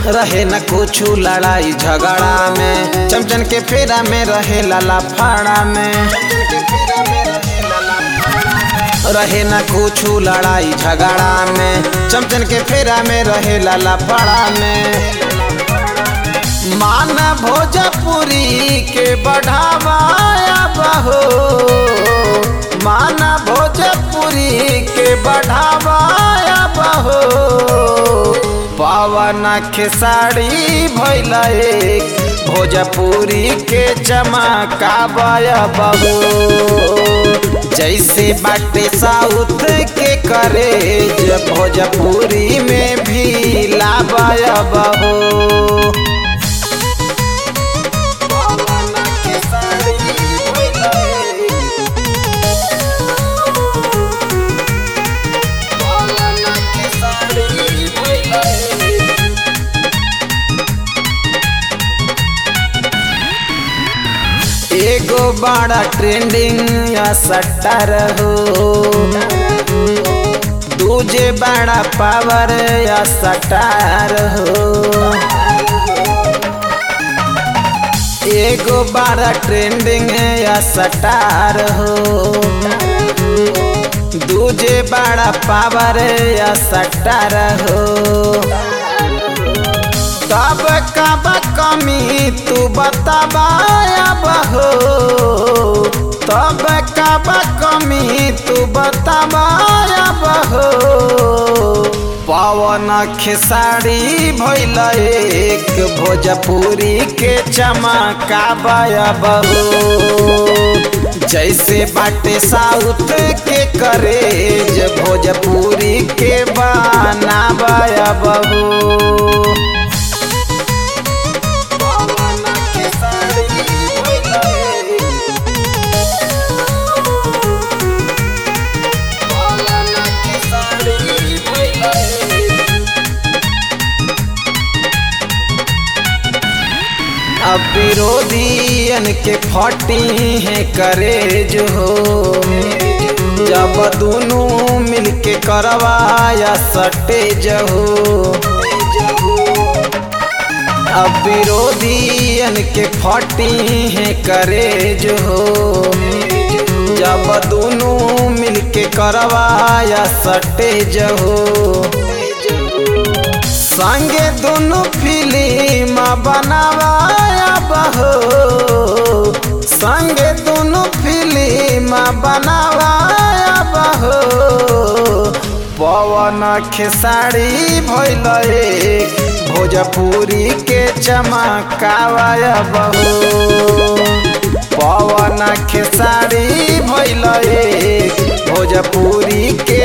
रहे न कुछ लड़ाई झगड़ा में चमचन के फेरा में रहे लाला फाड़ा में रहे न कुछ लड़ाई झगड़ा में चमचन के फेरा में रहे लाला फाड़ा में मान भोजपुरी के बढ़ावाया बहो मान भोजपुरी के बढ़ावाया बहो पवन खेसारी भैल एक भोजपुरी के चमकावाया बहो जैसे बाटे साउथ के करे भोजपुरी में भी लावाया बहो एगो बड़ा ट्रेंडिंग या सट्टर हो दूजे बड़ा पावर या सटार हो एगो बड़ा ट्रेंडिंग या सटार हो दूजे बड़ा पावर या सटार हो तब कब कमी तू बताबाया बहो तब कब कमी तू बताबाया बहो पवन खेसारी भैल एक भोजपुरी के चमकाबाया बहो जैसे बाटे साउथ के करे भोजपुरी के बनाबाया बहो अब विरोधियन के फटी है करे जो हो जब दोनों मिलके करवाया सटे जहो अब विरोधियन के फटी है करे जो हो जब दोनों मिलके करवाया सटे जहो संगे दोनों फिल्म बनावाया बहो संगे दोनों फिल्म बनावाया बहो पवन खेसारी भैल एक भोजपुरी के चमकावाया बहो पवन खेसारी भैल एक भोजपुरी के